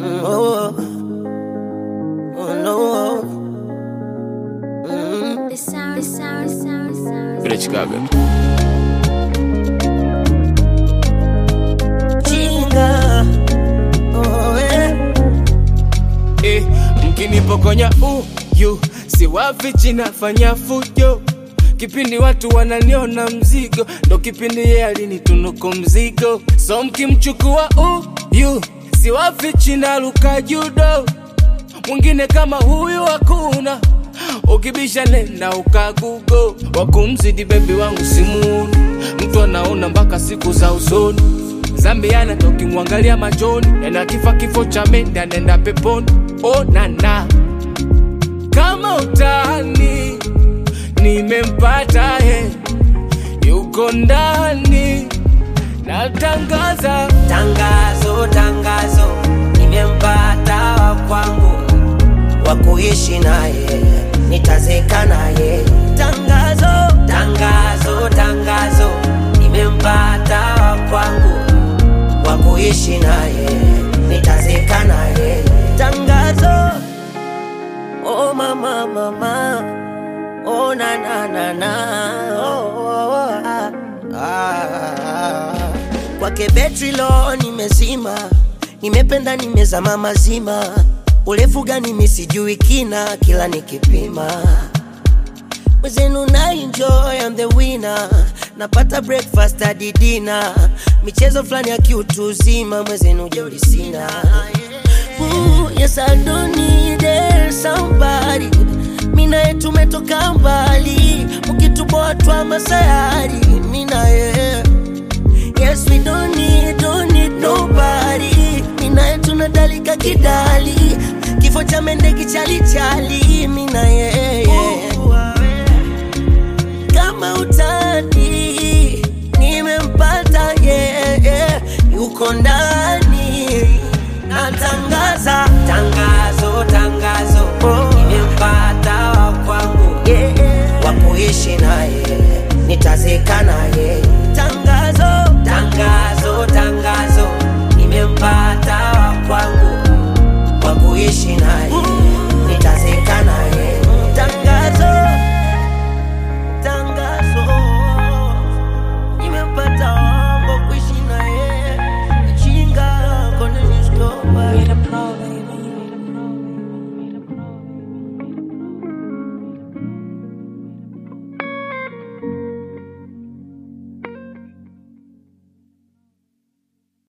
Mm, oh, oh no. Mm. The sound, the sound, the sound, the sound. Vile Chicago. Chinga. Oh, eh. Eh, mkinipokonya uyu siwafichi nafanya fujo kipindi watu wananiona mzigo ndo kipindi ye alinitunuku mzigo so mkimchukua uyu siwafichi naluka judo mwingine kama huyu hakuna ukibisha nenda ukagugo wakumzidi bebi wangu simuuni mtu anaona mpaka siku za usoni zambiana tokimwangalia machoni ena kifa kifo cha mende anaenda peponi onana kama utani nimempata he yuko ndani natangaza Tangazo, tangazo, nimempata wa kwangu wa kuishi naye, nitazeka naye. Tangazo, tangazo, tangazo, nimempata wa kwangu wa kuishi naye, nitazeka naye. Tangazo, oh mama, mama, oh na na na na, oh, oh, oh, ah, ah. Kwake betri lo nimezima, nimependa nimezama mazima, urefu gani mi sijui kina, kila nikipima mwezenu na enjoy I'm the winner napata breakfast hadi dinner michezo fulani ya kiutu uzima mwezenu jeuri sina Ooh, yes I don't need it, somebody minaye tumetoka mbali mkituboa twa masayari minaye Yes, we don't need, don't need nobody. Minaye tunadalika kidali, kifo cha mende kichalichali. Mina yeye kama utani, nimempata yeye, yuko ndani. Natangaza tangazo, tangazo, nimempata wa kwangu wa kuishi naye, nitazeka naye